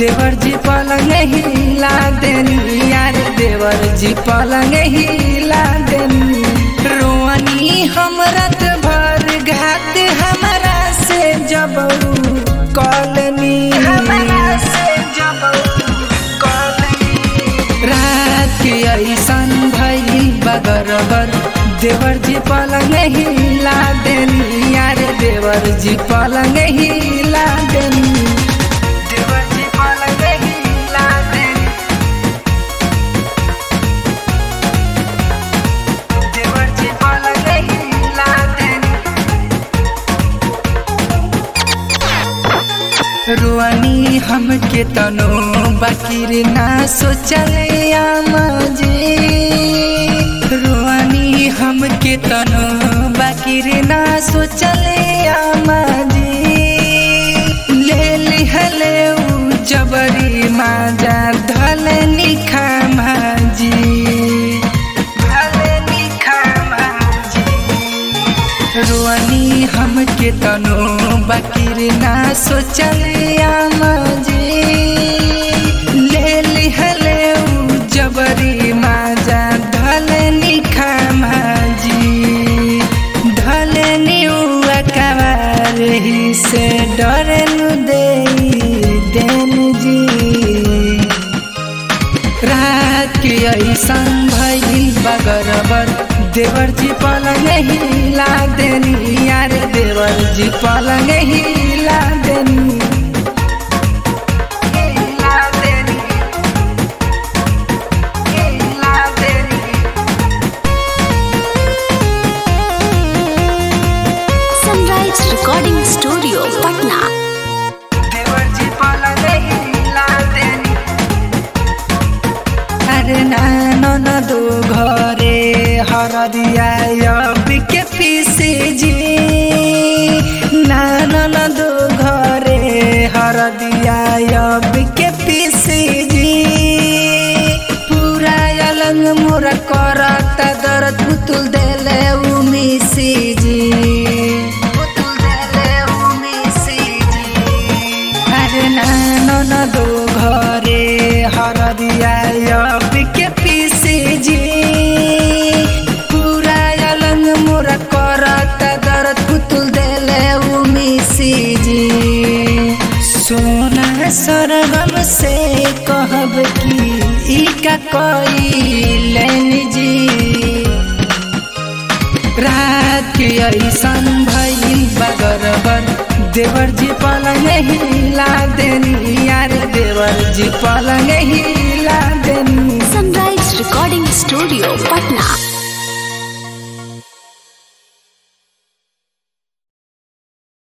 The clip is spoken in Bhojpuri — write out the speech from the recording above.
देवर जी पलंग हिला देनी यार देवर जी पलंग हिला देनी रोनी हम रात भर घात हमारा से जब कॉलनी हमारा से जब रात के ऐसन भइल बगरबर देवर जी पलंग हिला देनी यार देवर जी पलंग हिला देनी देवर जी पलंग हिला देनी देवर जी पलंग हिला देनी रुआनी हमके तनो बाकिर ना सोचले आमाजे रुआनी हमके तनो बाकिर ना सोचले आमाजे ले लिहले उ जबरी माजा धलनी खामाजी धलनी खामाजी रुआनी हमके तनो बाकिर ना सोचले आमाजे ले लिहले उ जबरी माजा धलनी खामाजी धलनी उ अकबार ही से डरनु दे देन जी रात के ऐसन भइल बगरबर देवर जी पलंग हिला देनी यार देवर जी पलंग हिला देनी हिला देनी हिला देनी Sunrise Recording Studio, Patna. देवर जी पलंग हिला देनी अरे नानो न दो घरे हरदिया के पीसे जी नानो न दो घरे हरदिया के पीसे जी पूरा अलंग मोरा करत दर्द पुतुल देले उमिसी जी पुतुल देले उमिसी जी अरे नानो न दो घरे हरदिया के पीसे जी पूरा अलंग मोरा करत दर्द पुतुल देले उमिसी जी सोना सरगम से कहब की ई का कैलन जी रात के ऐसन भइल बगरबर देवर जी पलंग हिला देनी यार देवर जी पलंग हिला देनी Sunrise Recording Studio, Patna.